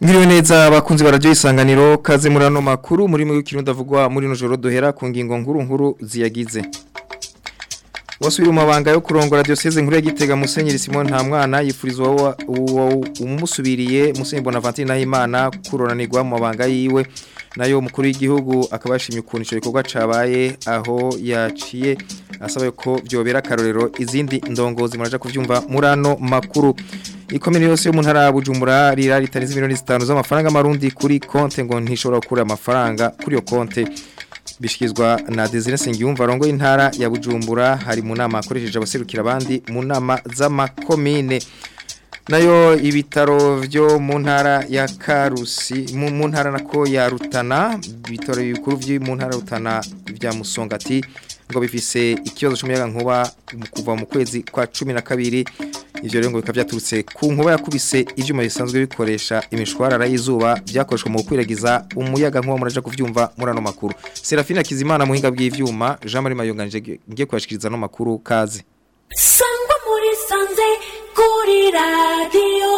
Ngiriwe neza abakunzi barajyo isanganiro kaze muri ano makuru muri mu kirundo avugwa muri no joro duhera ku ngingo nkuru nkuru ziyagize Wasubira umabanga yo kurongora diocese nkuru ya Gitega Musenyeri Simon nta mwana yifurizwa umusubiriye Musenyeri Bonaventure Nahimana kuronanirwa mu mabanga yiwe nayo mukuru w'igihugu akaba yashimye ukuntu ico gikorwa cabaye aho yaciye asaba ko byobera karorero izindi ndongozi muraja kuvyumva murano makuru ikomene yose yo mu ntara ya Bujumbura rira ritarize miliyoni 5 z'amafaranga marundi kuri konte ngo ntishobora gukura amafaranga kuri yo konte bishikizwa na Desire Sengiyumva rongo y'intara ya Bujumbura hari mu nama akoresheje abaserukira abandi mu nama z'amakomine nayo ibitaro byo mu ntara ya Karusi mu ntara nako ya Rutana ibitaro bikuru byo mu ntara Rutana bya Musongati ngo bifise ikibazo cy'umuyaga nkuba kuva mu kwezi kwa 12 ivyo rero ngo bikaba byaturutse ku nkuba yakubise ivyuma bisanzwe bikoresha imishwarara y'izuba byakoreshwa mu kwiragiza umuyaga nkuba muraje kuvyumva murano makuru Serafina Kizimana muhinga bw'ivyuma Jean Marie Mayonganije ngiye kwashikiriza no makuru kaze Sangwa muri sanze kuri radio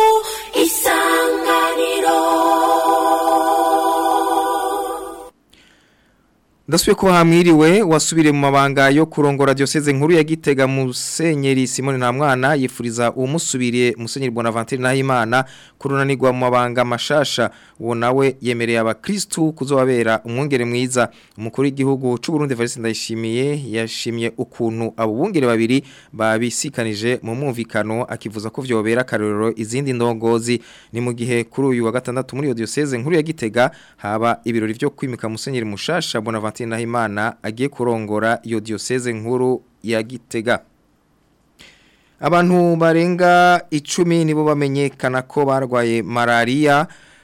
isanganiro Ndasubiye ko hamwiriwe wasubire mu mabanga yo kurongora diocese nkuru ya Gitega Musenyeri Simone nta mwana yifuriza umusubiriye Musenyeri Bonaventure Nahimana kurunanirwa mu mabanga mashasha uwo nawe yemereye abakristu kuzobabera umwungere mwiza umukuru w'igihugu c'u Burundi Evariste Ndayishimiye yashimye ukuntu abo bungere babiri babisikanije mu mwumvikano akivuza ko vyobera karorero izindi ndongozi ni mu gihe kuri uyu wa gatandatu muri iyo diocese nkuru ya Gitega haba ibirori vyo kwimika Musenyeri mushasha Bonaventure Nahimana agiye kurongora iyo diocese nkuru ya Gitega Abantu barenga icumi nibo bamenyekana ko barwaye malaria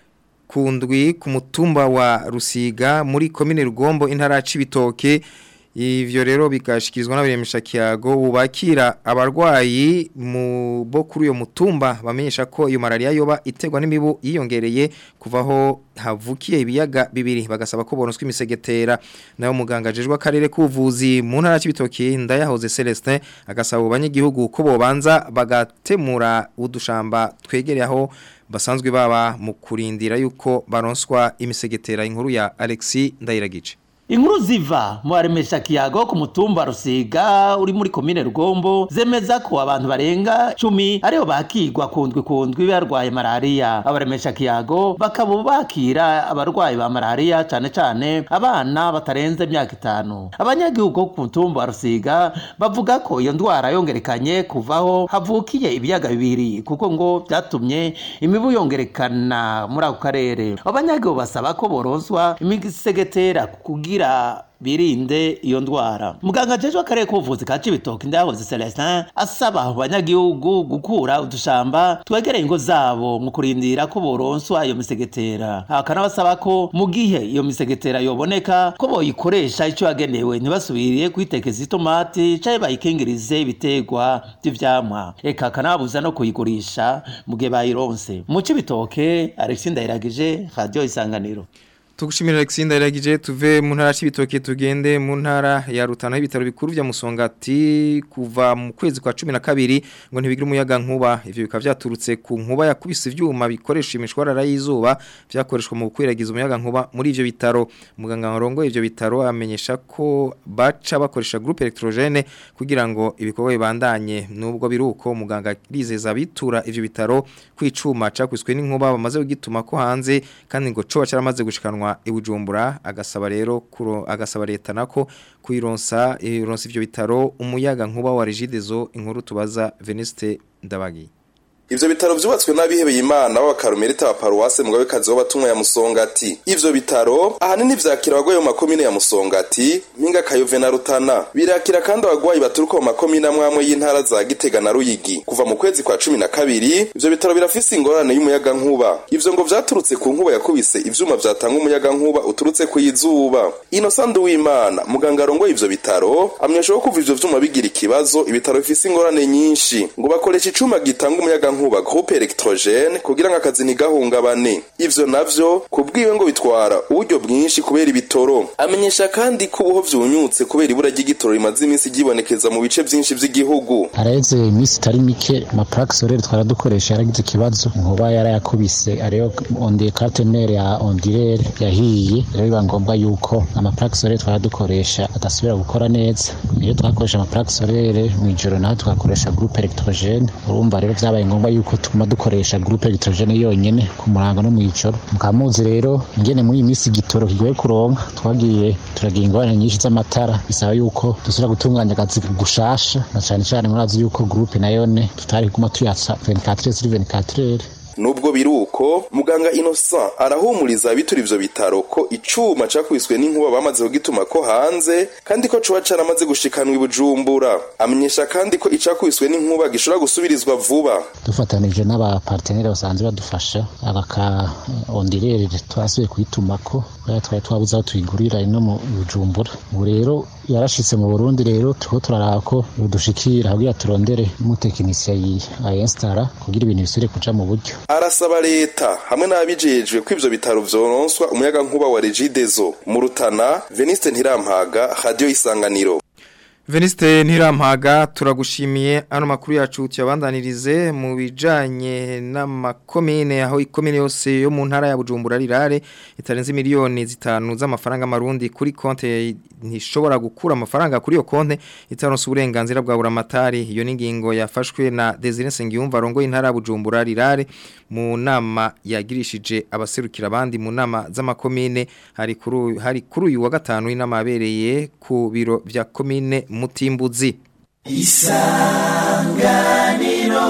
kundwi ku mutumba wa Rusiga muri komine Rugombo intara cibitoke ivyo rero bikashikirizwa n'abiremesha kiyago bubakira abarwayi mu bo kuri uyo mutumba bamenyesha ko iyo malaria yoba itegwa n'imibu yiyongereye kuvaho havukiye ibiyaga bibiri bagasaba ko bonuswa imisegetera nayo muganga jejwe akarere k'ubuvuzi mu ntara y'ibitoki ndayahoze Celestin agasaba abanyagihugu ko bobanza bagatemura udushamba twegereye aho basanzwe baba mu kurindira yuko baronswa imisegetera inkuru ya Alexis Ndayiragice Inkuru ziva mu aremesha kiyago ku mutumba Rusiga uri muri komine Rugombo zemeza ko abantu barenga 10 ariho bakigwa kundwi kundwi barwaye malaria abaremesha kiyago bakaba bakira abarwayi ba malaria cyane cyane abana batarenze imyaka itanu abanyagihugu ku mutumba Rusiga bavuga ko iyo ndwara yongerekanye kuvaho havukiye ibiyaga bibiri kuko ngo byatumye imibu yongerekana muri ako karere abanyagihugu basaba ko boronswa imisegetera kugira kugira birinde iyo ndwara muganga jeje akarere k'ubuvuzi ka Cibitoke ndahoze Celestin asaba abanyagihugu gukura udushamba twegereye ingo zabo mu kurindira ko boronswa iyo misegetera akanabasaba ko mu gihe iyo misegetera yoboneka ko boyikoresha ico yagenewe ntibasubiriye kwitekeza itomati caye bayikingirize ibitegwa by'ivyamwa eka kanabuza no kuyigurisha mu gihe bayironse mu Cibitoke Alexis Ndayiragije Radio Isanganiro Tugushimira Alexander Iragije tuve mu ntara y'ibitoke tugende mu ntara ya Rutana y'ibitaro bikuru bya Musongati kuva mu kwezi kwa 12 ngo ntibigira umuyaga nkuba ivyo bikaba byaturutse ku nkuba yakubise ivyuma bikoresha imishwarara y'izuba byakoreshwa mu gukwiragiza umuyaga nkuba muri ivyo bitaro muganga warongo ivyo bitaro amenyesha ko baca bakoresha groupe electrogene kugira ngo ibikorwa bibandanye nubwo biruko muganga rizeza bitura ivyo bitaro kwicuma cakwiswe n'inkuba bamaze kugituma ko hanze kandi ngo coba caramaze gushikanwa ibujumbura agasaba rero kuro agasaba leta nako kuironsa ironsa ivyo bitaro umuyaga nkuba wa Regidezo inkuru tubaza Veniste Ndabagi Ivyo bitaro vyubatswe n'abihebeye Imana b'abakarumerita ba paruwase mugabe kazi w'abatumwa ya Musongati. Ivyo bitaro ahanini vyakira abagwayi mu makomine ya Musongati, Mpinga Kayove na Rutana. Birakira kandi abagwayi baturuka mu makomine amwamwe y'intara za Gitega na Ruyigi. Kuva mu kwezi kwa cumi na kabiri, ivyo bitaro birafise ingorane y'umuyaga nkuba. Ivyo ngo vyaturutse ku nkuba yakubise ivyuma vyatanga umuyaga nkuba uturutse ku izuba. Innocent Uwimana, muganga arongoye ivyo bitaro, amenyesha ko kuva ivyo vyuma bigira ikibazo, ibitaro bifise ingorane nyinshi. Ngo bakoresha icuma gitanga umuyaga nkuba groupe electrogene kugira ngo akazi ntigahungabane ivyo navyo kubwiwe ngo bitwara uburyo bwinshi kubera ibitoro amenyesha kandi ko ubuho vyunyutse kubera ibura ry'igitoro rimaze iminsi ryibonekeza mu bice vyinshi vy'igihugu haraheze iminsi itari mike amaplaque solaire twara dukoresha yaragize ikibazo nkuba yarayakubise ariyo ondiye catenere ya ondirere yahiye rero biba ngombwa yuko amaplaque solaire twara dukoresha adasubira gukora neza iyo twakoresha amaplaque solaire mu ijoro naho tugakoresha groupe electrogene urumva rero vyabaye ngombwa yuko tuguma dukoresha groupe electrogene yonyene ku murango no mu ijoro mukamuzi rero ingene muri iyi minsi igitoro kigoye kuronka twagiye turagira ingorane nyinshi z'amatara bisaba yuko dusubira gutunganya akazi gushasha na cane cane murazi yuko groupe nayone tutari kuguma tuyatsa 24 sur 24 nubwo biruko muganga Innocent arahumuriza abitura ivyo bitaro ko icuma cakubiswe n'inkuba bamaze kugituma ko hanze kandi ko cuba caramaze gushikanwa ibujumbura amenyesha kandi ko icakubiswe n'inkuba gishobora gusubirizwa vuba dufatanije n'abapartenere basanzwe badufasha abaka ondirere twasubiye kuyitumako kubera twari twabuze aho tuyigurira ino mu bujumbura ubu rero yarashitse mu burundi rero turiko turaraba ko dushikira kugira turondere n'umutekinisiye ayinstara kugira ibintu bisubire kuja mu buryo arasaba leta hamwe n'ababijejwe ko ivyo bitaro vyoronswa umuyaga nkuba wa regidezo mu rutana veniste ntirampaga radio isanganiro Veniste Ntirampaga turagushimiye ano makuru yacu tuyabandanirize mu bijanye n'amakomine aho ikomine yose yo mu ntara ya Bujumbura rirare itarenze miliyoni zitanu z'amafaranga marundi kuri konte ntishobora gukura amafaranga kuri iyo konte itaronse uburenganzira bwa buramatari iyo ningingo yafashwe na Desire Sengiyumva rongo intara ya Bujumbura rirare mu nama yagirishije abaserukira abandi mu nama z'amakomine hari kuri hari kuri uyu wa gatanu inama yabereye ku biro vya komine mutimbuzi isanganiro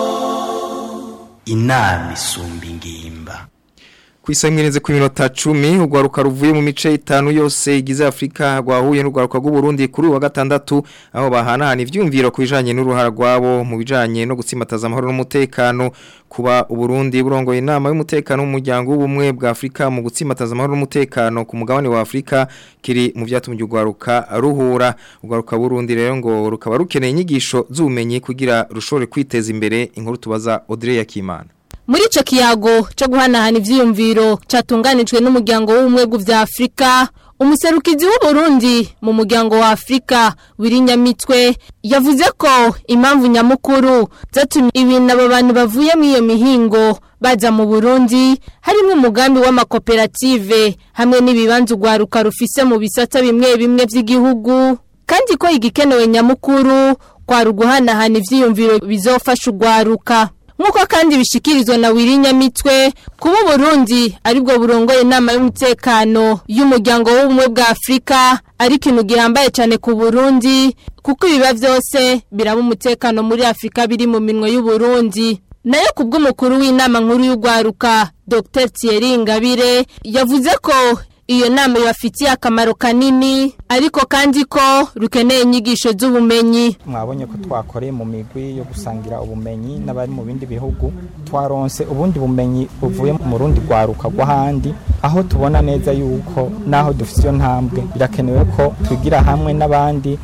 inama isumba ingimba Kwisangirenze ku minota 10 ugwaruka ruvuye mu mice itanu yose igize Afrika rwahuye n'ugwaruka rw'u Burundi kuri wa gatandatu aho bahanahana ivyumviro kubijanye n'uruhara rwabo mu bijanye no gutsimataza amahoro n'umutekano kuba uburundi burongoye inama y'umutekano w'umuryango w'ubumwe bwa Afrika mu gutsimataza amahoro n'umutekano ku mugabane wa Afrika kiri mu vyatumye ugwaruka ruhura ugwaruka Burundi rero ngo rukaba rukeneye inyigisho z'ubumenyi kugira rushore kwiteza imbere inkuru tubaza Audrey Yakimana muri ico kiyago cyo guhanahana ivyiyumviro catunganijwe n'umuryango w'ubumwe bw'vya Afrika umuserukizi w'u Burundi mu muryango wa Afrika wirinyamitwe yavuze ko impamvu nyamukuru zatumye ibintu abo bantu bavuye mu iyo mihingo baza mu Burundi harimo umugambi w'amakoperative hamwe n'ibibanza ugwaruka rufise mu bisata bimwe bimwe vy'igihugu kandi ko igikenewe nyamukuru kwa ruguhanahana ivyiyumviro bizofasha ugwaruka Nkuko kandi bishikirizwa na Wirinyamitwe kuba Burundi aribwo burongoye inama y'umutekano y'umuryango w'ubumwe bwa Afrika ari kintu gihambaye cyane ku Burundi kuko ibiba byose biraba umutekano muri Afrika biri mu minwe y'u Burundi nayo kubw'umukuru w'inama nkuru y'ugwaruka Dr Thierry Ngabire yavuze ko iyo nama yafitiye akamaro kanini ariko kandi ko rukeneye inyigisho z'ubumenyi mwabonye ko twakoreye mu migwi yo gusangira ubumenyi n'abari mu bindi bihugu twaronse ubundi bumenyi buvuye mu rundi rwaruka rw'ahandi aho tubona neza yuko naho dufite iyo ntambwe birakenewe ko twigira hamwe n'abandi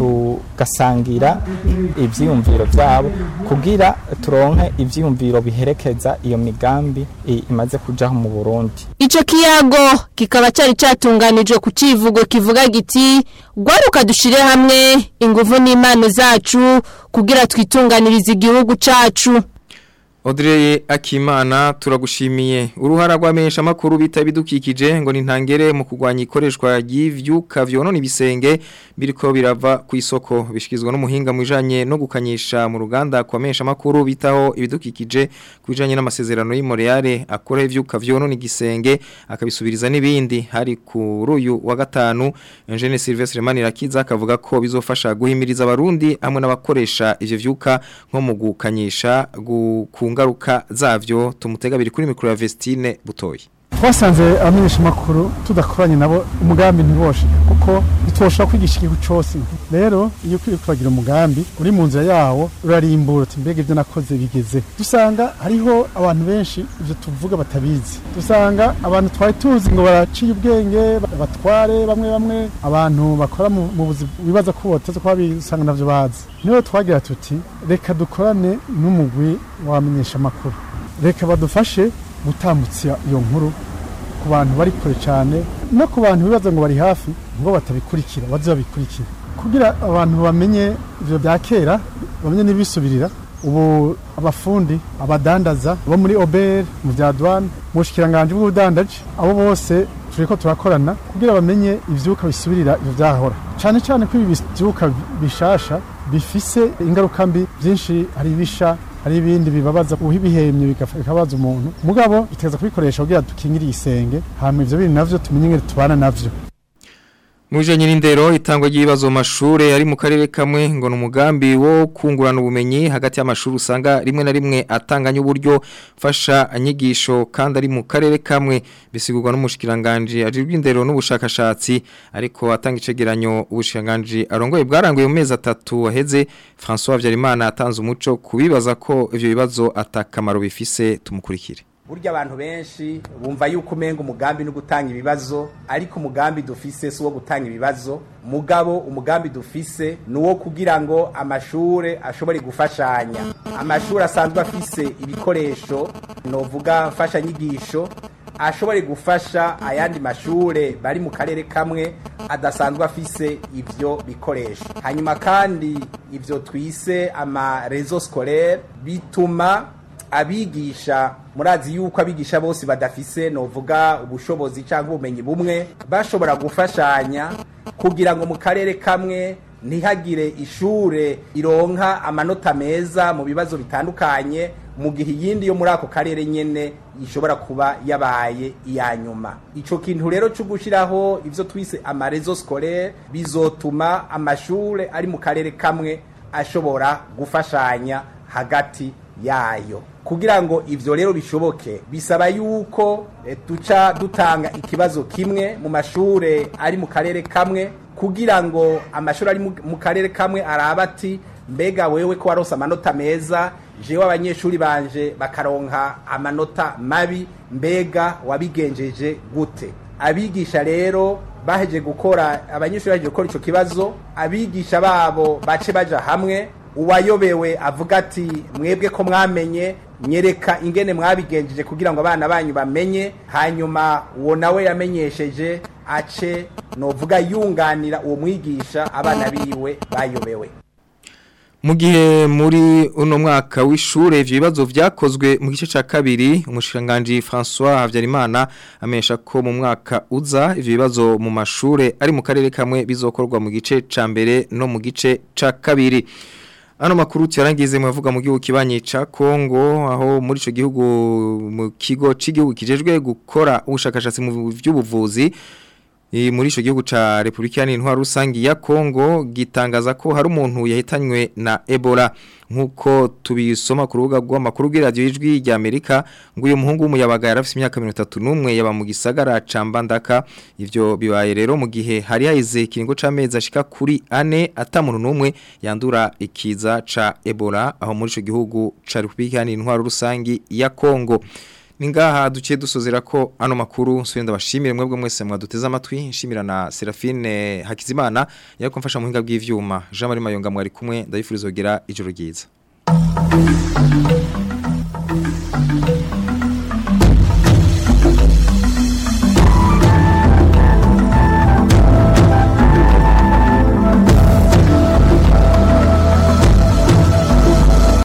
tugasangira ibyiyumviro byabo kugira turonke ibyiyumviro biherekeza iyo migambi imaze kujaho mu burundi icyo kiyago kikaba cyari cyatunganijwe ku kivugo kivuga giti gwaruka dushire hamwe ingufu n'impano zacu kugira twitunganirize igihugu cacu Audrey Akimana turagushimiye uruhara rwamenyesha makuru bita bidukikije ngo nintangere mu kugwanya ikoreshwa ry'ivyuka vyonona ibisenge biriko birava ku isoko bishikizwa n'umuhinga mu bijanye no gukanyisha mu ruganda kwamenyesha makuru bitaho ibidukikije kubijanye n'amasezerano y'Imoreale akora ivyuka vyonona igisenge akabisubiriza n'ibindi hari kuri uyu wa gatanu Eugene Sylvestre Manirakiza akavuga ko bizofasha guhimiriza abarundi hamwe n'abakoresha ivyo vyuka nko mu gukanyisha gu ngaruka zavyo tumutega biri kuri mikro ya Vestine Butoyi twasanze abamenyesha amakuru tudakoranye nabo umugambi ntiboshe kuko ntitwoshobora kwigisha igihugu cyose rero iyo ukwiye kuragira umugambi uri mu nzira yawo urarimbura uti mbega ibyo nakoze bigeze dusanga hariho abantu benshi ibyo tuvuga batabizi dusanga abantu twari tuzi ngo baraciye ubwenge batware bamwe bamwe abantu bakora mu mu buzi bibaza ko boteze kuba bisanga navyo bazi niho twagira tuti reka dukorane n'umugwi wamenyesha amakuru reka badufashe gutambutsa iyo nkuru ku bantu bari kure cyane no ku bantu bibaza ngo bari hafi ngo batabikurikira baze babikurikira kugira abantu bamenye ibyo bya kera bamenye n'ibisubirira ubu abafundi abadandaza bo muri oberi mu bya douane mu bushikiranganje bw'ubudandaji abo bose turiko turakorana kugira bamenye ivyuka bisubirira ivyo vyahora cyane cyane ko ibi vyuka bishasha bifise ingaruka mbi byinshi hari ibisha hari ibindi bibabaza uhibihemye bikabaza umuntu mugabo iteza kubikoresha kugira dukingire isenge hama ivyo bindi navyo tumenye ingene tubana navyo Muje nyirindero itangwa ry'ibibazo mu mashure ari mu karere kamwe ngo numugambi wo kungurana ubumenyi hagati y'amashuri usanga rimwe na rimwe atanganya uburyo fasha anyigisho kandi ari mu karere kamwe bisigurwa n'umushikiranganje ajirwa indero n'ubushakashatsi ariko atanga icegeranyo ubushikiranganje arongoye bwaranguye mu mezi atatu waheze François Habyarimana atanze umuco kubibaza ko ivyo bibazo atakamaro bifise tumukurikire burya abantu benshi bumva yuko umenga umugambi no gutanga ibibazo ariko umugambi dufise si uwo gutanga ibibazo mugabo umugambi dufise ni uwo kugira ngo amashure ashobore gufashanya amashuri asanzwe afise ibikoresho novuga mfashanyigisho ashobore gufasha ayandi mashure bari mu karere kamwe adasanzwe afise ivyo bikoresho hanyuma kandi ivyo twise ama rezo scolaire bituma abigisha murazi yuko abigisha bose badafise novuga ubushobozi cyangwa ubumenyi bumwe bashobora gufashanya kugira ngo mu karere kamwe ntihagire ishure ironka amanota meza mu bibazo bitandukanye mu gihe iyindi yo muri ako karere nyene ishobora kuba yabaye iya nyuma ico kintu rero cyo gushiraho ivyo twise amarezo scolaire bizotuma amashure ari mu karere kamwe ashobora gufashanya hagati yayo kugira ngo ivyo rero bishoboke bisaba yuko e, duca dutanga ikibazo kimwe mu mashure ari mu karere kamwe kugira ngo amashuri ari mu karere kamwe araba ati mbega wewe ko warose amanota meza jewe abanyeshuri banje bakaronka amanota mabi mbega wabigenjeje gute abigisha rero baheje gukora abanyeshuri baheje gukora ico kibazo abigisha babo bace baja hamwe uwayobewe avuga ati mwebwe ko mwamenye nyereka ingene mwabigenjeje kugira ngo abana banyu bamenye hanyuma uwo nawe yamenyesheje ace novuga yunganira uwo mwigisha abana biwe bayobewe mu gihe muri uno mwaka w'ishure ivyo bibazo vyakozwe mu gice ca kabiri umushiranganje François Havyarimana amesha ko mu mwaka uza ivyo bibazo mu mashure ari mu karere kamwe bizokorwa mu gice ca mbere no mu gice ca kabiri Ano makuru tiyarangize mwavuga mu gihugu kibanye ca Kongo aho muri ico gihugu mu kigo c'igihugu kijejwe gukora ubushakashatsi mu vy'ubuvuzi muri ico gihugu ca Republika y'Intwaro rusangi ya Kongo gitangaza ko hari umuntu yahitanywe na Ebola nkuko tubisoma ku rubuga rw'amakuru bw'iradio y'ijwi rya Amerika ngo uyu muhungu w'umuyabaga yarafise imyaka 31 yaba mu gisagara ca Mbandaka ivyo bibaye rero mu gihe hari haize kiringo c'amezi ashika kuri ane atamuntu numwe yandura ikiza ca Ebola aho muri ico gihugu ca Republika y'Intwaro rusangi ya Kongo Ningaha duciye dusozera ko ano makuru nsubenda bashimire mwebwe mwese mwaduteze amatwi nshimira na Serafine Hakizimana yariko mfasha mu hinga bw'ivyuma Jean Marie Mayonga mwari kumwe ndabifuriza kugira ijoro ryiza